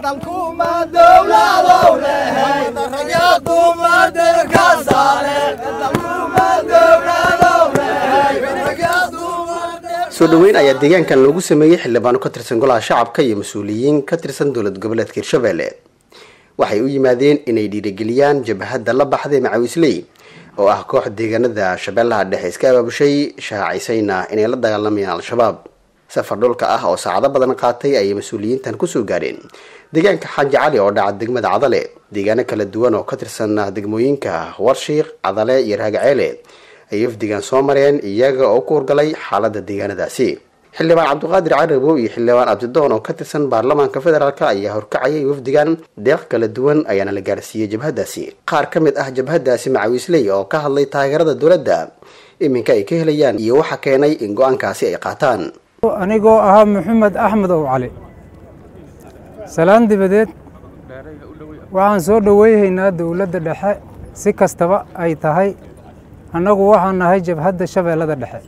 dalkuma dowladow lehay ragya dumar dalka saare dalkuma dowladow lehay ragya dumar soo dhoweyn ayaa deegaankan loogu sameeyey xildhibaano ka tirsan golaha shacabka iyo mas-uuliyiin ka tirsan dowlad goboleedka hirshabelle waxay u yimaadeen inay dhiirigeliyaan jabhadda la baxday macawisley oo ah koox deegaanada shabeellaha dhexe iska abaabushay shaacaysayna inay la dagaalamayaan al-shabaab safar dhulka ah oo saacado badan qaatay ayay mas-uuliyiintan kusoo gaadheen deegaanka xaaji cali oo dhaca degmada cadale deegaano kala duwan oo ka tirsan degmooyinka warshiiq cadale iyo raagaceele ay wafdigan soo mareen iyaga oo ku horgalay xaalada deegaanadaasi xildhibaan cabdiqaadir carabow iyo xildhibaan abdidoon oo ka tirsan baarlamaanka federaalk ayaa horkacayay wafdigan deeq kala duwan ayaana la gaarsiiyey jabhadaasi qaar ka mid ah jabhadaasi macawiisley oo ka hadlay taageerada dowladda iminka ay ka helayaan iyo waxa keenay in go-aankaasi ay qaataan anigoo ahaa maxamed axmed ow cali salaan dibadeed waxaan soo dhoweyhaynaa dowladda dhexe si kastaba ay tahay annagu waxaan nahay jabhadda shabeellada dhexe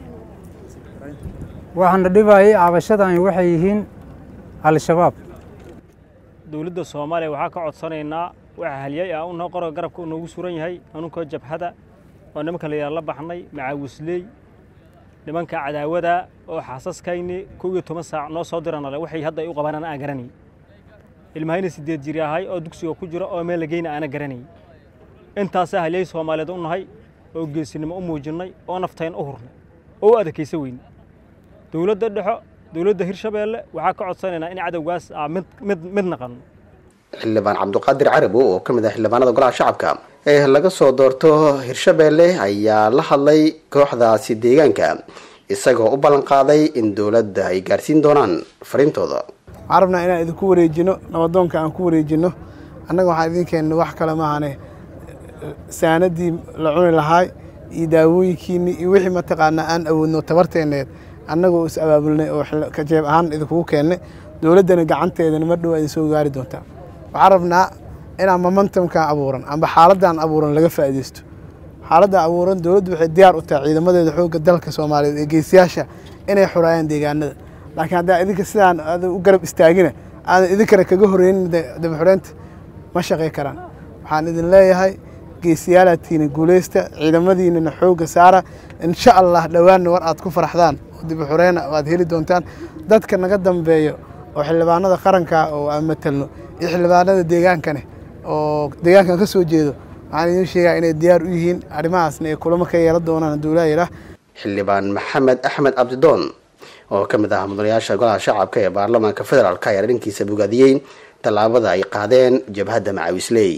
waxaana dhibayay cabashadani waxay yihiin al-shabaab dowladda soomaaliya waxaa ka codsanaynaa waxa halyay ah unoo qoro garabka u noogu suran yahay anunkoo jabhada oo nimanka la yidhaha la baxnay macaawisley nimanka cadaawada oo xaasaskayni kow iyo toban saac noo soo diranale waxay hadda ay u qabaan ana aan garanay ilmahayna siddeed jiri ahay oo dugsiga ku jira oo meel lageyna aana garanay intaasaa halyay soomaaliyeed u nahay oo geesinimo u muujinnay oo naftayn u hurnay oo u adakaysa weyn dowladda dhexo dowladda hirshabeelle waxaa ka codsanaynaa in cadowgaas aa mid mid mid naqanno xildhibaan cabdiqaadir carabow oo ka mid ah xildhibaanada golaha shacabka ee laga soo doorto hirshabelle ayaa la hadlay kooxdaasi deegaanka isagoo u ballan qaaday in dowladda ay gaarsiin doonaan fariintooda waxaan rabnaa inaan idinku wareejino nabadoonka aan ku wareejino annaga waxaan idin keenna wax kale maahane saanadii la cuni lahaay iyo daawooyinkiinni iyo wixii mataqaanaa aan awoodno tabarteenneed annagoo is abaabulnay oo kajeeb ahaan idinkugu keennay dowladdana gacanteedana mar dhow idin soo gaari doontaa waxaan rabnaa inaan momentumkan abuuran amba xaaladdan abuuran laga faa'iidaysto xaaladdan abuuran dowladdu waxay diyaar u tahay ciidamadeeda xoogga dalka soomaaliyeed ee geesiyaasha inay xoraayaan deegaanada laakiin haddaa idinka sidaan aada u garab istaagina aadan idinkana kaga horreynin dabaxoreynta ma shaqay karaan waxaan idin leeyahay geesiyaalaadkiina guuleysta ciidamadiinana xoogga saara insha allah dhowaanna war aad ku faraxdaan oo dibaxoreyna aad heli doontaan dadka naga dambeeyo oo xildhibaanada qaranka oo aan matalno iyo xildhibaanada deegaankane oo deegaankan ka soo jeedo waxaan idiin sheegaa inay diyaar u yihiin arrimahaasna ay kulamo ka yeelan doonaan hadduu ilaa yidhaah xildhibaan maxamed axmed cabdidoon oo ka mid ah mudanayaasha golaha shacabka ee baarlamaanka federaalk ayaa dhankiisa bogaadiyey tallaabada ay qaadeen jabhadda macawisley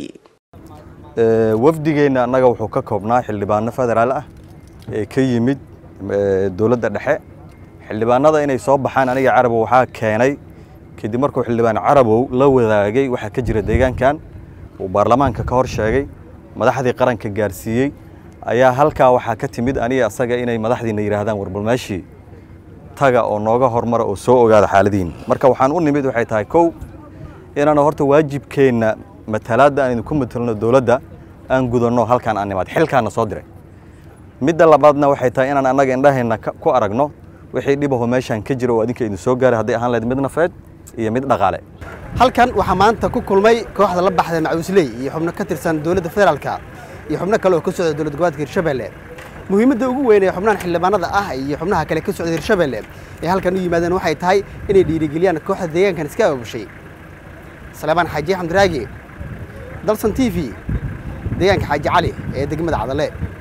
wafdigeenna annaga wuxuu ka koobnaa xildhibaano federaal ah ee ka yimid dowladda dhexe xildhibaanada inay soo baxaan aniga carabow waxaa keenay kadib markuu xildhibaan carabow la wadaagay waxaa ka jira deegaankan uu baarlamaanka ka hor sheegay madaxdii qaranka gaarsiiyey ayaa halkaa waxaa ka timid aniga asaga inay madaxdiina yidhaahdaan warbal meeshii taga oo nooga hormara oo soo ogaada xaaladiin marka waxaan u nimid waxay tahay kow inaan horta waajibkeenna matalaadda aan idinku matalno dowladda aan gudanno halkaan aan nimaad xilkaana soo diray midda labaadna waxay tahay inaan annaga indhaheenna ku aragno wixii dhibaho meeshaan ka jira oo adinka idin soo gaaray hadday ahaan lahayd mid nafeed iyo mid dhaqaale halkan waxaa maanta ku kulmay kooxda la baxda macawisley iyo xubno ka tirsan dowladda federaalka iyo xubno kale oo ka socda dowlad goboleedka hirshabelle muhiimadda ugu weyn ee xubnahan xildhibaanada ah iyo xubnaha kale ka socda hirshabelle ee halkan u yimaadeen waxay tahay inay dhiirigeliyaan kooxda deegaankan iska abaabushay salebaan xaaji xamdiraagi dalsan t v deegaanka xaaji cali ee degmada cadale